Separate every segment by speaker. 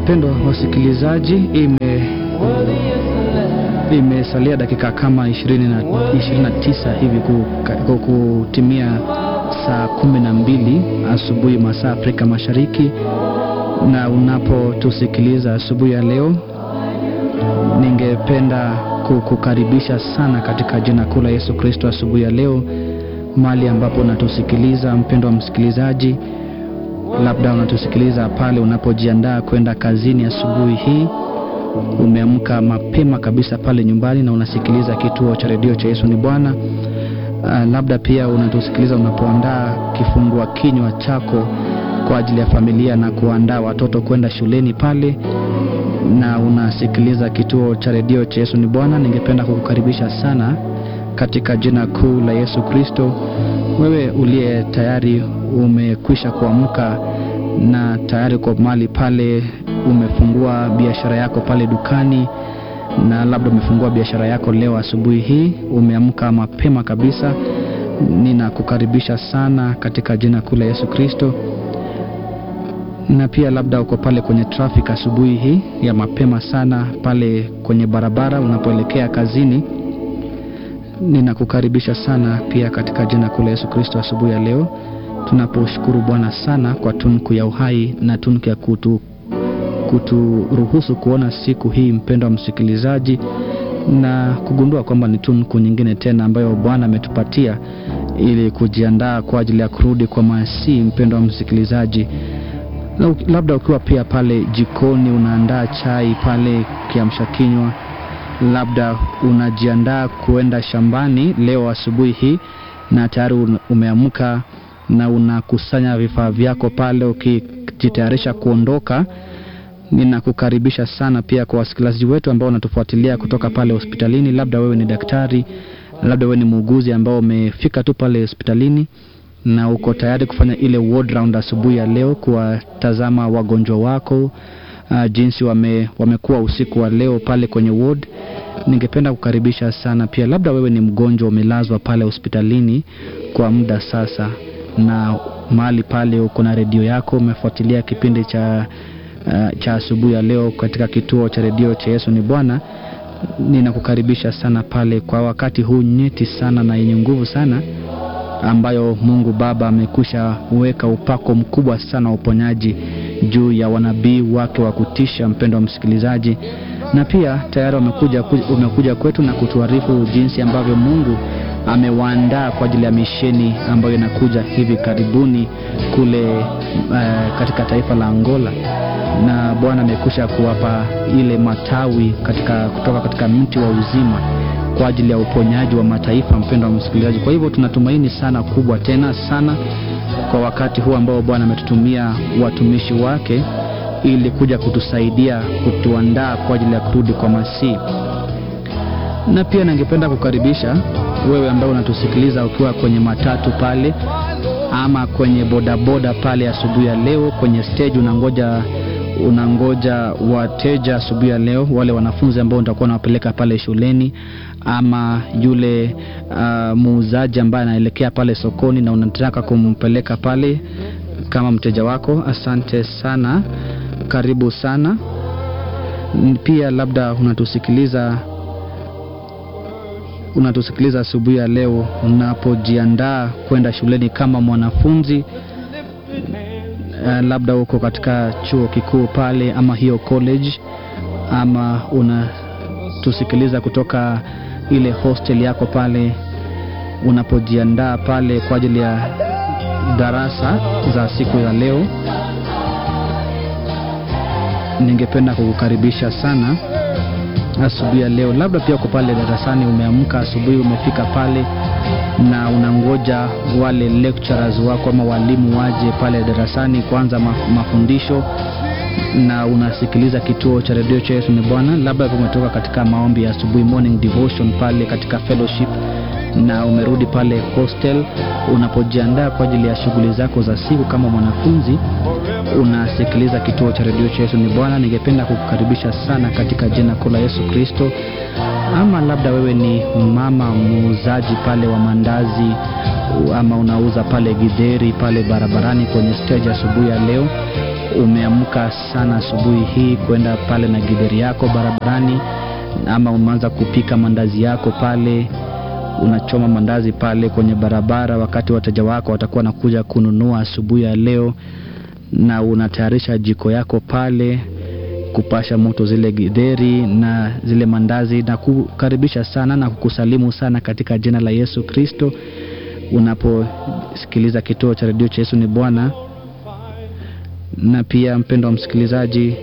Speaker 1: Wapendwa wasikilizaji, ime imesalia dakika kama 20 na 29 hivi ku- kutimia saa kumi na mbili asubuhi masaa Afrika Mashariki, na unapotusikiliza asubuhi ya leo, ningependa kukukaribisha sana katika jina kuu la Yesu Kristo asubuhi ya leo, mahali ambapo unatusikiliza mpendwa msikilizaji, labda unatusikiliza pale unapojiandaa kwenda kazini asubuhi hii umeamka mapema kabisa pale nyumbani na unasikiliza kituo cha redio cha Yesu ni Bwana. Uh, labda pia unatusikiliza unapoandaa kifungua kinywa chako kwa ajili ya familia na kuandaa watoto kwenda shuleni pale, na unasikiliza kituo cha redio cha Yesu ni Bwana. Ningependa kukukaribisha sana katika jina kuu la Yesu Kristo. Wewe uliye tayari umekwisha kuamka na tayari kwa mahali pale umefungua biashara yako pale dukani, na labda umefungua biashara yako leo asubuhi hii, umeamka mapema kabisa. Ninakukaribisha sana katika jina kuu la Yesu Kristo. Na pia labda uko pale kwenye traffic asubuhi hii ya mapema sana pale kwenye barabara unapoelekea kazini, ninakukaribisha sana pia katika jina kuu la Yesu Kristo asubuhi ya leo tunaposhukuru Bwana sana kwa tunku ya uhai na tunku ya kutu kuturuhusu kuona siku hii, mpendwa msikilizaji, na kugundua kwamba ni tunku nyingine tena ambayo Bwana ametupatia ili kujiandaa kwa ajili ya kurudi kwa Masihi. Mpendwa msikilizaji, labda ukiwa pia pale jikoni unaandaa chai pale kiamsha kinywa, labda unajiandaa kuenda shambani leo asubuhi hii na tayari umeamka na unakusanya vifaa vyako pale ukijitayarisha kuondoka. Ninakukaribisha sana pia kwa wasikilizaji wetu ambao wanatufuatilia kutoka pale hospitalini. Labda wewe ni daktari, labda wewe ni muuguzi ambao umefika tu pale hospitalini na uko tayari kufanya ile ward round asubuhi ya leo, kuwatazama wagonjwa wako uh, jinsi wame, wamekuwa usiku wa leo pale kwenye ward. Ningependa kukaribisha sana pia, labda wewe ni mgonjwa umelazwa pale hospitalini kwa muda sasa, na mahali pale uko na redio yako umefuatilia kipindi cha uh, cha asubuhi ya leo katika kituo cha redio cha Yesu ni Bwana. Ninakukaribisha sana pale kwa wakati huu nyeti sana na yenye nguvu sana ambayo Mungu Baba amekwisha weka upako mkubwa sana wa uponyaji juu ya wanabii wake wa kutisha, mpendo wa msikilizaji, na pia tayari umekuja, umekuja kwetu na kutuarifu jinsi ambavyo Mungu amewaandaa kwa ajili ya misheni ambayo inakuja hivi karibuni kule uh, katika taifa la Angola, na Bwana amekwisha kuwapa ile matawi katika, kutoka katika mti wa uzima kwa ajili ya uponyaji wa mataifa, mpendo wa msikilizaji. Kwa hivyo tunatumaini sana kubwa tena sana kwa wakati huu ambao Bwana ametutumia watumishi wake ili kuja kutusaidia kutuandaa kwa ajili ya kurudi kwa Masihi. Na pia ningependa kukaribisha wewe ambao unatusikiliza ukiwa kwenye matatu pale ama kwenye bodaboda pale asubuhi ya leo, kwenye stage unangoja unangoja wateja asubuhi ya leo, wale wanafunzi ambao utakuwa unawapeleka pale shuleni, ama yule uh, muuzaji ambaye anaelekea pale sokoni na unataka kumpeleka pale kama mteja wako. Asante sana, karibu sana. Pia labda unatusikiliza unatusikiliza asubuhi ya leo unapojiandaa kwenda shuleni kama mwanafunzi uh, labda uko katika chuo kikuu pale ama hiyo college, ama unatusikiliza kutoka ile hostel yako pale unapojiandaa pale kwa ajili ya darasa za siku ya leo. Ningependa kukukaribisha sana asubuhi ya leo. Labda pia uko pale darasani, umeamka asubuhi, umefika pale na unangoja wale lecturers wako ama walimu waje pale darasani kuanza mafundisho, na unasikiliza kituo cha redio cha Yesu ni Bwana. Labda umetoka katika maombi ya asubuhi, morning devotion pale katika fellowship, na umerudi pale hostel, unapojiandaa kwa ajili ya shughuli zako za siku kama mwanafunzi, unasikiliza kituo cha redio cha Yesu ni Bwana. Ningependa kukukaribisha sana katika jina kuu la Yesu Kristo. Ama labda wewe ni mama muuzaji pale wa mandazi, ama unauza pale gidheri pale barabarani kwenye stage asubuhi ya leo, umeamka sana asubuhi hii kwenda pale na gidheri yako barabarani, ama umeanza kupika mandazi yako pale, unachoma mandazi pale kwenye barabara, wakati wateja wako watakuwa nakuja kununua asubuhi ya leo, na unatayarisha jiko yako pale kupasha moto zile gidheri na zile mandazi, na kukaribisha sana na kukusalimu sana katika jina la Yesu Kristo unaposikiliza kituo cha redio cha Yesu ni Bwana. Na pia mpendo wa msikilizaji,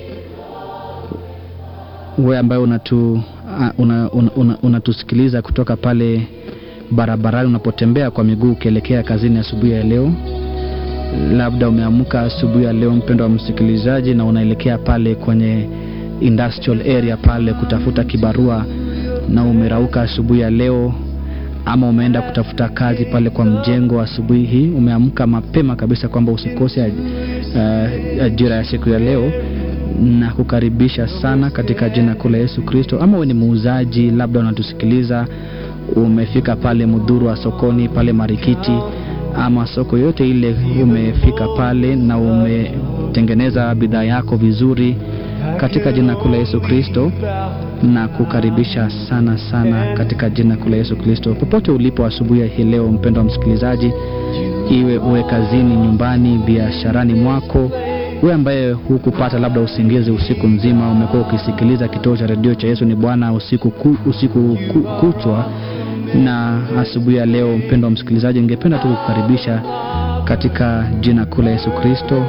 Speaker 1: wewe ambaye unatu unatusikiliza una, una, una kutoka pale barabarani unapotembea kwa miguu ukielekea kazini asubuhi ya, ya leo labda umeamka asubuhi ya leo mpendo wa msikilizaji, na unaelekea pale kwenye industrial area pale kutafuta kibarua, na umerauka asubuhi ya leo, ama umeenda kutafuta kazi pale kwa mjengo asubuhi hii, umeamka mapema kabisa kwamba usikose uh, ajira ya siku ya leo, na kukaribisha sana katika jina kuu la Yesu Kristo. Ama wewe ni muuzaji, labda unatusikiliza, umefika pale Mudhuru wa sokoni pale Marikiti ama soko yote ile, umefika pale na umetengeneza bidhaa yako vizuri katika jina kuu la Yesu Kristo, na kukaribisha sana sana katika jina kuu la Yesu Kristo, popote ulipo asubuhi hii leo, mpendo wa msikilizaji, iwe uwe kazini, nyumbani, biasharani mwako, wewe ambaye hukupata labda usingizi usiku mzima, umekuwa ukisikiliza kituo cha redio cha Yesu ni Bwana usiku, ku, usiku ku, kuchwa na asubuhi ya leo, mpendo wa msikilizaji, ningependa tu kukaribisha katika jina kuu la Yesu Kristo,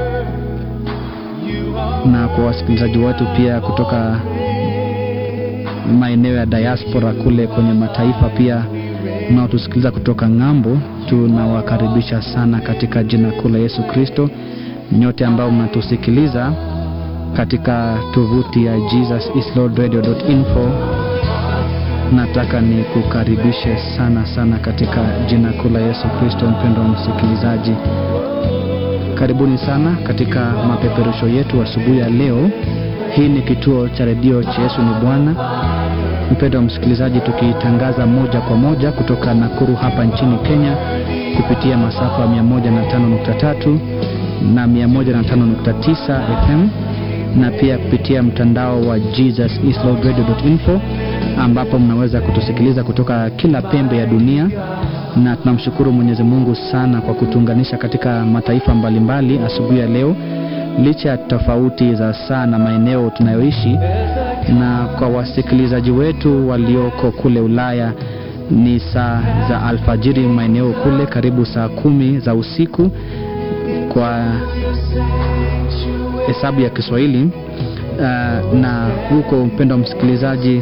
Speaker 1: na kwa wasikilizaji wetu pia kutoka maeneo ya diaspora kule kwenye mataifa pia mnaotusikiliza kutoka ng'ambo, tunawakaribisha sana katika jina kuu la Yesu Kristo. Nyote ambao mnatusikiliza katika tovuti ya jesusislordradio.info nataka ni kukaribishe sana sana katika jina kuu la Yesu Kristo. Mpendo wa msikilizaji, karibuni sana katika mapeperusho yetu asubuhi ya leo. Hii ni kituo cha redio cha Yesu ni Bwana. Mpendo wa msikilizaji, tukitangaza moja kwa moja kutoka Nakuru hapa nchini Kenya kupitia masafa ya 105.3 na 105.9 FM na pia kupitia mtandao wa jesusislordradio.info ambapo mnaweza kutusikiliza kutoka kila pembe ya dunia, na tunamshukuru Mwenyezi Mungu sana kwa kutuunganisha katika mataifa mbalimbali asubuhi ya leo, licha ya tofauti za saa na maeneo tunayoishi. Na kwa wasikilizaji wetu walioko kule Ulaya ni saa za alfajiri, maeneo kule karibu saa kumi za usiku kwa hesabu ya Kiswahili. Uh, na huko mpendo wa msikilizaji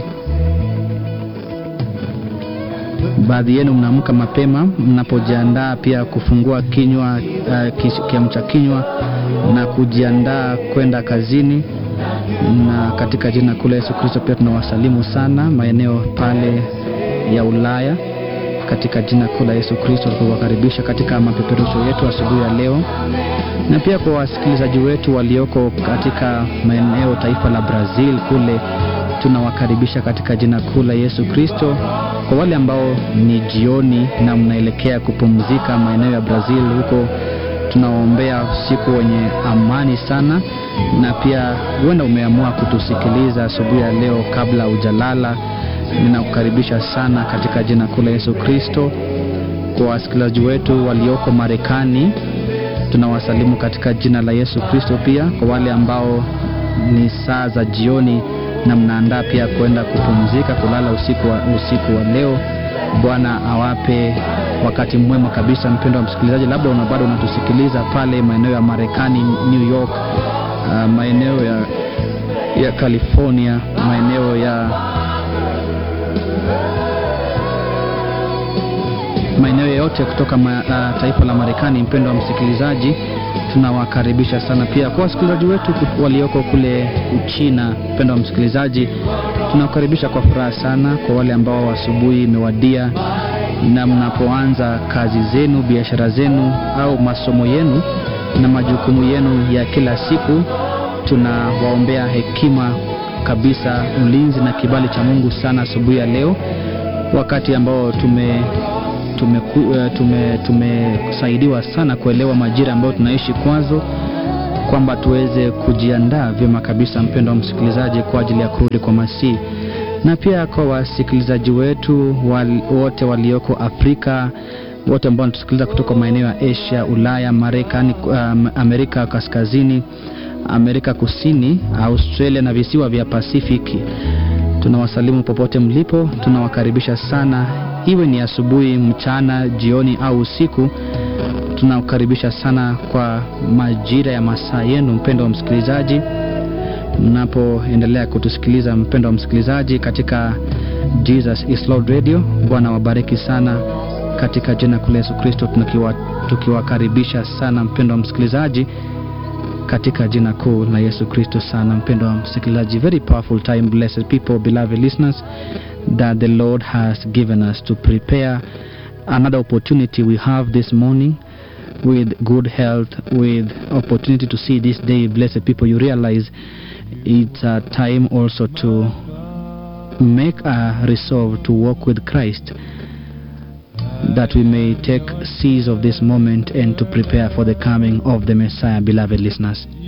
Speaker 1: baadhi yenu mnaamka mapema mnapojiandaa pia kufungua kinywa uh, kiamcha kinywa na kujiandaa kwenda kazini, na katika jina kuu la Yesu Kristo pia tunawasalimu sana maeneo pale ya Ulaya katika jina kuu la Yesu Kristo, tukiwakaribisha katika mapeperusho yetu asubuhi ya leo, na pia kwa wasikilizaji wetu walioko katika maeneo taifa la Brazil kule tunawakaribisha katika jina kuu la Yesu Kristo. Kwa wale ambao ni jioni na mnaelekea kupumzika maeneo ya Brazil huko, tunawaombea usiku wenye amani sana, na pia huenda umeamua kutusikiliza asubuhi ya leo kabla hujalala. Ninakukaribisha sana katika jina kuu la Yesu Kristo. Kwa wasikilizaji wetu walioko Marekani, tunawasalimu katika jina la Yesu Kristo. Pia kwa wale ambao ni saa za jioni na mnaandaa pia kwenda kupumzika kulala usiku wa, usiku wa leo, Bwana awape wakati mwema kabisa. Mpendo wa msikilizaji, labda una bado unatusikiliza pale maeneo ya Marekani, New York, uh, maeneo ya, ya California, maeneo ya maeneo yote kutoka ma, uh, taifa la Marekani. Mpendo wa msikilizaji, tunawakaribisha sana pia kwa wasikilizaji wetu walioko kule Uchina. Mpendo wa msikilizaji, tunawakaribisha kwa furaha sana. Kwa wale ambao asubuhi imewadia na mnapoanza kazi zenu, biashara zenu, au masomo yenu na majukumu yenu ya kila siku, tunawaombea hekima kabisa, ulinzi na kibali cha Mungu sana asubuhi ya leo, wakati ambao tume tumesaidiwa tume, tume sana kuelewa majira ambayo tunaishi kwazo, kwamba tuweze kujiandaa vyema kabisa, mpendo wa msikilizaji, kwa ajili ya kurudi kwa Masihi, na pia kwa wasikilizaji wetu wal, wote walioko Afrika, wote ambao wanatusikiliza kutoka maeneo ya Asia, Ulaya, Marekani, um, Amerika Kaskazini, Amerika Kusini, Australia na visiwa vya Pasifiki. Tunawasalimu popote mlipo, tunawakaribisha sana, iwe ni asubuhi, mchana, jioni au usiku. Tunawakaribisha sana kwa majira ya masaa yenu, mpendo wa msikilizaji, mnapoendelea kutusikiliza, mpendo wa msikilizaji, katika Jesus is Lord Radio. Bwana wabariki sana katika jina kuu la Yesu Kristo, tukiwakaribisha sana mpendo wa msikilizaji katika jina kuu la Yesu Kristo sana mpendo wa msikilizaji. Very powerful time, blessed people, beloved listeners, that the Lord has given us to prepare another opportunity we have this morning with good health, with opportunity to see this day. Blessed people, you realize it's a time also to make a resolve to walk with Christ that we may take seize of this moment and to prepare for the coming of the Messiah, beloved listeners.